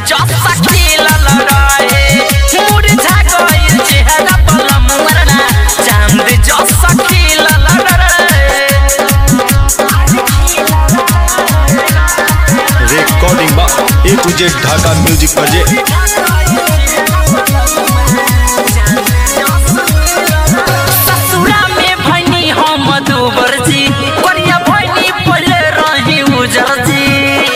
जसा खिलल रहे मुरझा गइल चेहरा पलम मरना चांद जसा खिलल रहे रिकॉर्डिंग बा A to Z Dhaka music बजे ससुरा में भैनी हम दूबर जी करिया भैनी पहले रही उजर जी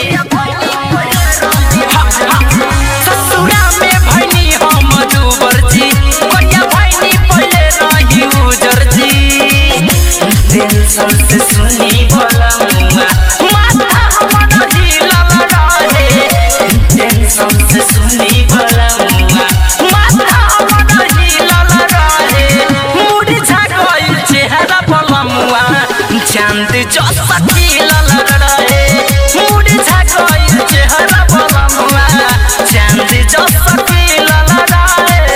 ससुरा में भैनी हम दूबर जी करिया भैनी पहले रही उजर जी टेंशन से सुनी भला मुआ माथा हमर हिलल रहे टेंशन से सुनी भला मुआ माथा हमर हिलल रहे मुरझा गइल चेहरा पलमुआ चांद जसा खिलल रहे मुरझा गइल चेहरा पलमुआ चांद जसा खिलल रहे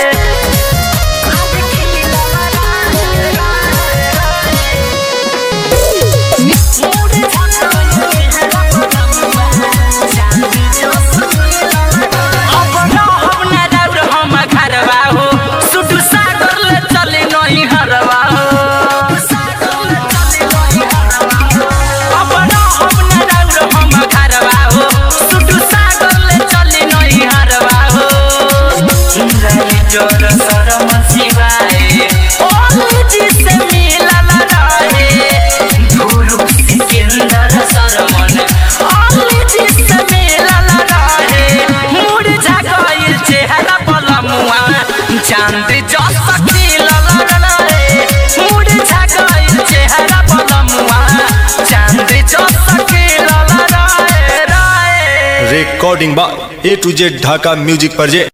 अब रहब न रौर हम घरवा हो सुडू सागर ले चले नहीं हरवा हो अब रहब न रौर हम घरवा हो सुडू सागर ले चले नहीं हरवा हो रही जोर शरम सिवाए ओली जी से मिलल रहे गुरु सिकंदर सरमन ओली जी से मिलल रहे मुरझा गइल चेहरा पलमुआ चांद जसा खिलल रहे मुरझा गइल चेहरा पलमुआ चांद जसा खिलल रहे रहे रिकॉर्डिंग बा A to Z Dhaka music बजे